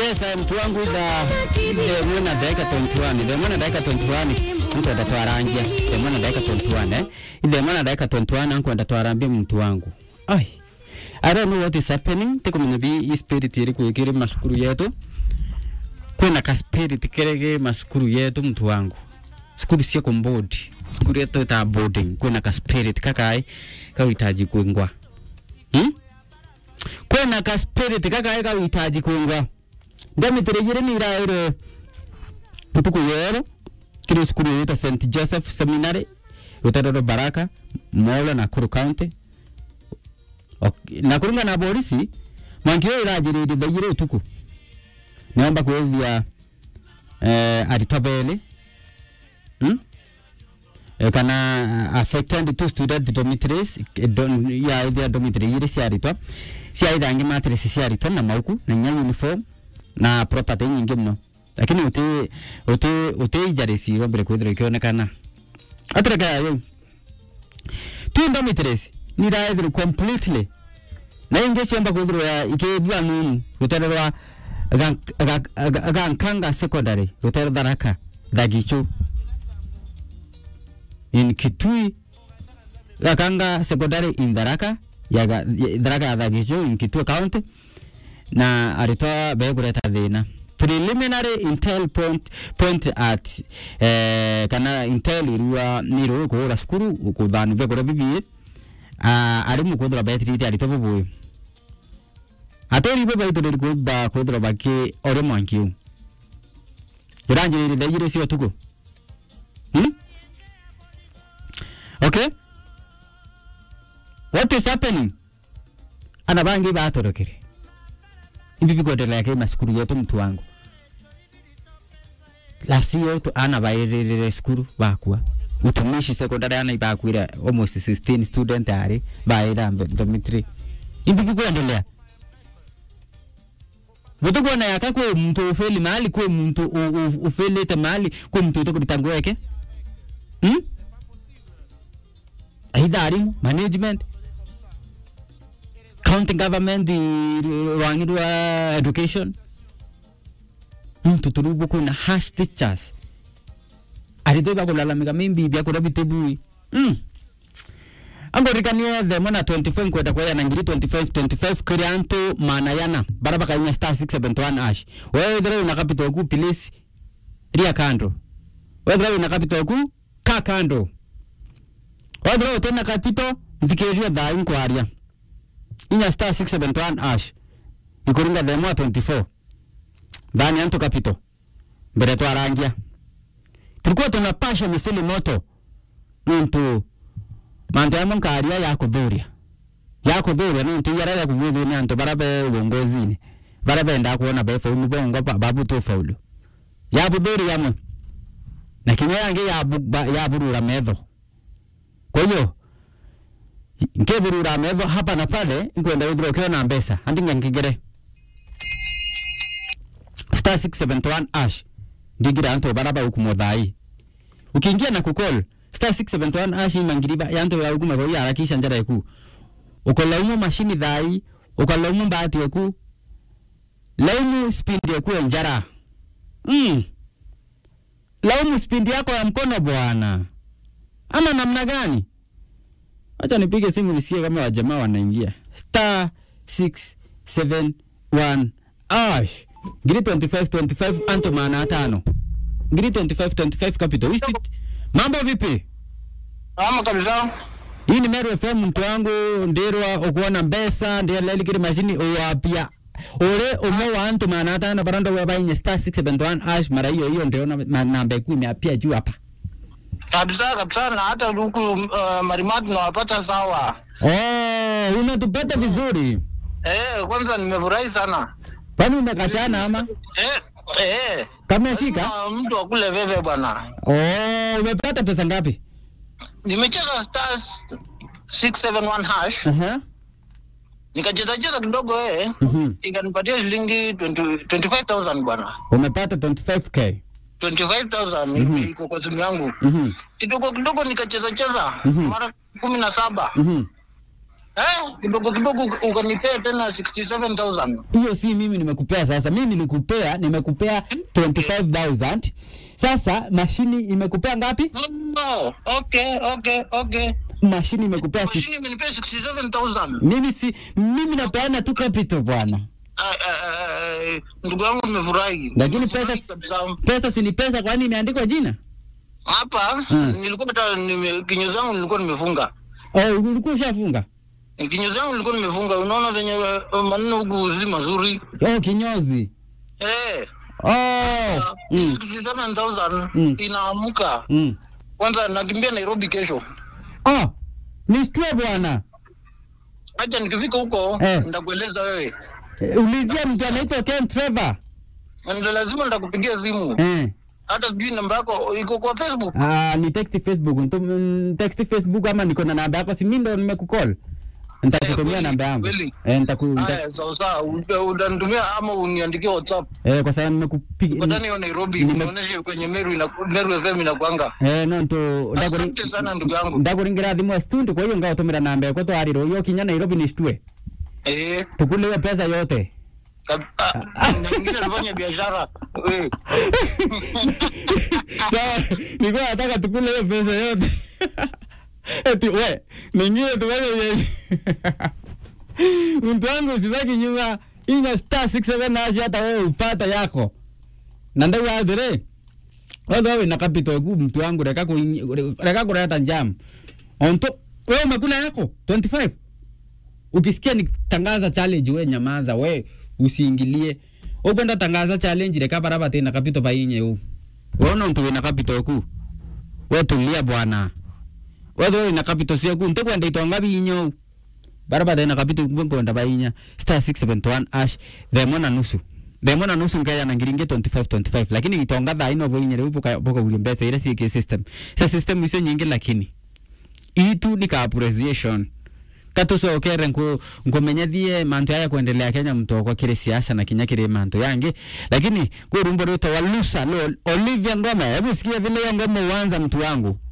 mbesa mtu wangu ida themwe na dakika 21 themwe na dakika 21 nkwenda twarangia themwe na dakika 21 eh themwe na dakika 21 nkwenda twarambia mtu wangu ai I don't know what is happening tikumenya bi i spirit iri kwikiri masukuru yetu kwina ka spirit kirege masukuru yetu mtu wangu sukuru cia kumbodi sukuru yetu ta boarding kwina ka spirit kakai kawitaji kwingwa hmm? kwina ka spirit kakai kawitaji kwingwa ndamitirejire ni iraire utuku yero kiri sukuru yita St Joseph Seminary utarero Baraka Molo Nakuru County Ok- nakurunga na polisi mwankio irajiriri thaire utuku niomba kwithia eh, aritobele hmm? Eh, kana affected two student dormitories eh, don, ya ithia dormitory iri ciaritwa ciaithangi matress ciaritwa na mauku na nya uniform na property nyingi muno lakini uti uti uti ijarisi wambere kwithira ikionekana atireka yo two dormitories ni raithirwo completely na ingi ciamba kwithirwa ikithua nunu rutero rwa Gank- Ga- Ga- gankanga secondary rutero tharaka thagichu in kitui gakanga secondary in tharaka ya Ga- ya- tharaka ya thagichu in kitui county na aritwa begureta thina preliminary intel point, point at eh, kana intel irua niro kuhura cukuru kuthanu begura bibie uh, arimu kuthira betirite aritwa bubuyu atoribo baitoreri kuba kuthira baki ore mwankiu iranjiriri thaigire cio tuku hmm? okay what is happening ana bangi batorokire ibi bikuendelea ki masukuru yetu mtu wangu lasio tu ana bairire cukuru bakua utumishi secondary ana ibakwire almost 16 student ari baira dormitory ibi bikuendelea Butukuona yaka kwe mtu ufeli mahali kwe mtu u- u- ufelete mahali kwe mtu utokurita ngweke hmm? aidha arimu management county government i- rwangirwa education muntu turubu kuna hash teachers arito bakulalamika mimbi byakura bitebui mm. angorikanie themo na 25 nkwenda kwaya na ngiri 25 25 kiri antu mana yana bara bakainya star 671 ash wewe wethera wina capital ku please ria kando wethera wina capital ku ka kando wethera utena capital thikiria thai nkwaria inya star 671 ash ikuringa themo 24 thani antu capital mbere twarangia tulikuwa tunapasha misuli moto nuntu mantu amwe nkaria ya kuthuria ya kuthuria nuntu yarara kugwithio ni antu bara be uongozini bara benda kuona be faulu bongo ba- babu tu faulu ya buthuri amwe na kinya yangi ya bu- ba- ya burura metho kwa hiyo nkiburura metho hapa na pale nkwenda withira ukiwa na mbesa andinga nkigere star 671 ash ndigira antu bara ba ukumuthai ukiingia na kukol star 671 ash mangiriba yanto ya ukuma kwa harakisha njara yaku ukolaumu mashini thai ukolaumu mbati yaku laumu speed yaku ya njara mm. laumu speed yako ya mkono bwana ama namna gani acha nipige simu nisikie kama wajamaa wanaingia star 671 ash ngiri 25 25 anto maana tano ngiri 25 25 capital Wisti, mambo vipi ama kabisa hii ni Meru FM mtu wangu ndirwa ukuona mbesa ndia lelikiri mashini uwapia ure umwe wa antu maana tano baranda wa bainye star 671 ash mara hiyo hiyo ndio na ma- namba ikuu imeapia juu hapa kabisa kabisa, na hata huku uh, Marimati nawapata sawa. oh unatupata vizuri Eh, kwanza nimefurahi sana kwani umekachana ama eh, eh, kameshika lazima mtu akule veve bwana. oh umepata pesa ngapi Nimecheza stars 671 hash aha nikacheza cheza kidogo eh, mhm ikanipatia shilingi 20 25000 bwana. umepata 25k 25000 Mhm. iko kwa simu yangu mhm kidogo kidogo, nikacheza cheza Mhm. mara kumi na saba mhm Eh, kidogo kidogo ukanipea tena 67000 hiyo si mimi nimekupea sasa mimi nilikupea nimekupea 25000 sasa mashini imekupea ngapi no okay okay okay mashini imekupea si, mashini imenipea 67000 mimi si mimi napeana tu capital bwana Ah, ah, ah, ndugu yangu nimefurahi Lakini Nimefurahi pesa- kabisa. pesa si ni pesa kwani imeandikwa jina hapa Mm. nilikuwa hata nime- kinyo zangu nilikuwa nimefunga oh, ulikuwa ushafunga kinyo zangu nilikuwa nimefunga unaona venye eh, maneno huku si mazuri oh, kinyozi eh oh. mm. 67000 Mm. inaamka Mm. kwanza nakimbia nairobi kesho oh. nishtue bwana hacha nikifika huko Eh. nitakueleza wewe Eh, ulizia mtu anaitwa Ken Trevor ndio lazima nitakupigia simu eh. hata sijui namba yako iko kwa facebook Ah, ni text Facebook Ntu, mm, text Facebook ama niko na namba yako si mimi ndo nimekukall nitakutumia kweli, namba yangu kweli. eh, nitaku, nita, haya sawa sawa uta- utanitumia ama uniandikie whatsapp eh, kwa sababu nimekupiga ukatani hiyo nairobi Nime- unionyeshe kwenye meru ina, meru fm inakwanga eh, no ntu asante sana ndugu yangu ndakuringira thimu ya studio kwa hiyo ngaũtũmĩra namba yakwa twarĩrwo yo kinya Nairobi nishtue eh tukule hiyo pesa yote kab- ah, na ingine tufanye biashara eh sawa nilikuwa nataka tukule hiyo pesa yote eti we ningine tufanye biashara mtu wangu usibaki nyuma inya star 67 nashi hata wewe upata yako na ndau athire wethe wina capital ku mtu wangu reka kuinyi- reka kuleta njam onto wewe umekula yako 25 ukisikia nitangaza challenge we nyamaza we usiingilie ukwenda tangaza challenge reka baraba tena kapito painye u wona ntu wina kapito ku we tulia bwana wethe wina kapito ciaku ntikwenda itonga binyo baraba tena kapito kwenda bainya star 671 ash themo na nusu themo na nusu ngaya na ngiringi 25 25 lakini itonga thaa ino boinye riu boka boka uri mbeca ira ciiki system sa system icio nyingi lakini itu ni ka appreciation katucokere nku nkumenyethie mantu aya kuendelea Kenya mtoko kiri siasa na kinya kiri mantu yangi lakini kwi rumbo rwitwa walusa lo Olivia Ngoma hebu sikia vile hiyo ngoma uanza mtu wangu